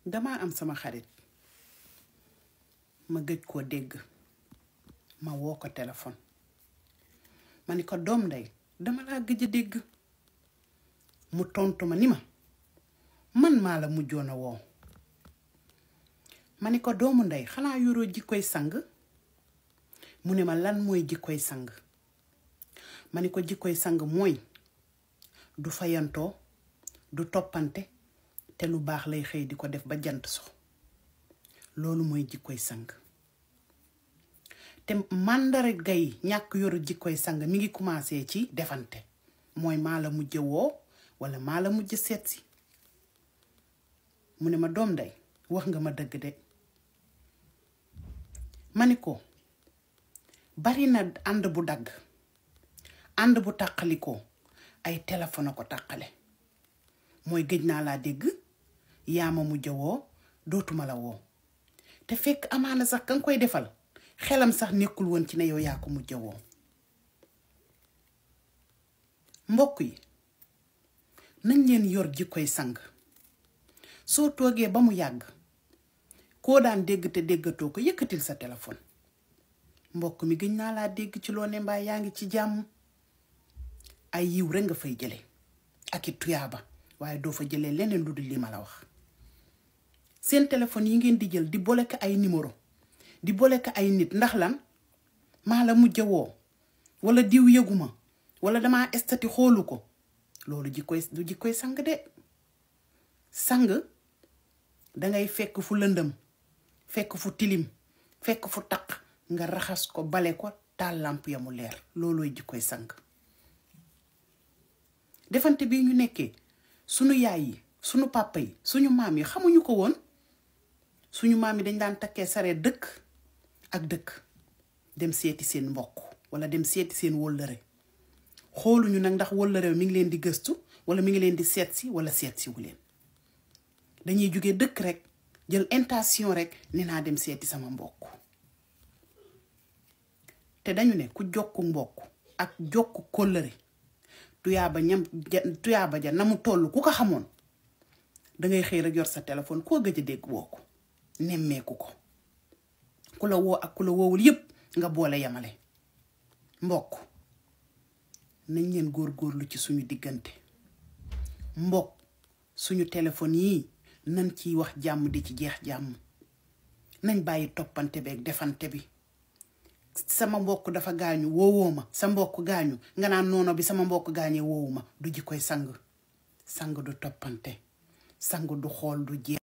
damaa am sama xarit ma gëj koo dégg ma woo ko téléphone ma ni ko doom ndey dama laa gëj a dégg mu tontu ma ni ma man maa la mujjoon a woo ma ni ko doomu ndey xanaa yoroo jikkoy sang mu ne ma lan mooy jikkoy sang ma ni ko jikkoy sang mooy du fayantoo du toppante te lu baax lay xëy di ko def ba jant so loolu mooy jikkoy sang te màndarga yi ñàkk yoru jikkoy sang mi ngi commencé ci defante mooy maa la mujj woo wala maa la mujj seet si mu ne ma doom ndey wax nga ma dëgg de ma ni ko bari na ànd bu dagg ànd bu tàqalikoo ay téléphone a ko tàqale mooy gëj naa laa dégg yaa ma mujj woo dootuma la woo te fekk amaana sax ka nga koy defal xelam sax nekkul woon ci ne yow yaa ko mujj woo mbokk yi nañ leen yor jikkoy sang soo toogee ba mu yàgg koo daan dégg te déggatoo ko yëkkatil sa téléphone mbokk mi gëj naa laa dégg ci loo ne mbaa yaa ngi ci jàmm ay yiw rek nga fay jële ak i tuyaaba waaye doo fa jëlee leneen lu dul li ma la wax seen téléphone yi ngeen di jël di boole ko ay numéro di boole ko ay nit ndax lan maa la mujj woo wala diw yëguma wala damaa estati xoolu ko loolu jikkoy du jikkoy sang de sang dangay fekk fu lëndëm fekk fu tilim fekk fu taq nga raxas ko bale ko taal làmp ya mu leer loolooy jikkoy sang defante bii ñu nekkee sunu yaay yi sunu papa yi suñu maam yi xamuñu ko woon suñu maam yi dañ daan takkee saree dëkk ak dëkk dem seeti seen mbokk wala dem seeti seen wóllëre xooluñu nag ndax wóllëre mi ngi leen di gëstu wala mi ngi leen di seet si wala seet si wu leen dañuy jóge dëkk rek jël intention rek ni naa dem seeti sama mbokk te dañu ne ku jokku mbokk ak jokku kóllëre tuyaaba ñam tuyaaba ja na mu toll ku ko xamoon dangay xëy rek yor sa téléphone koo gëj a dégg woo ko nemmeeku ko ku la woo ak ku la woowul yépp nga boole yamale mbokk nañ leen góor-góorlu ci suñu diggante mbokk suñu téléphone yii nañ ciy wax jàmm di ci jeex jàmm nañ bàyyi toppante beeg defante bi sama mbokk dafa gaañu woowoo ma sa mbokk gaañu nga naan noono bi sama mbokk gaañee woowu ma du ji koy sang sang du toppante sang du xool du jeex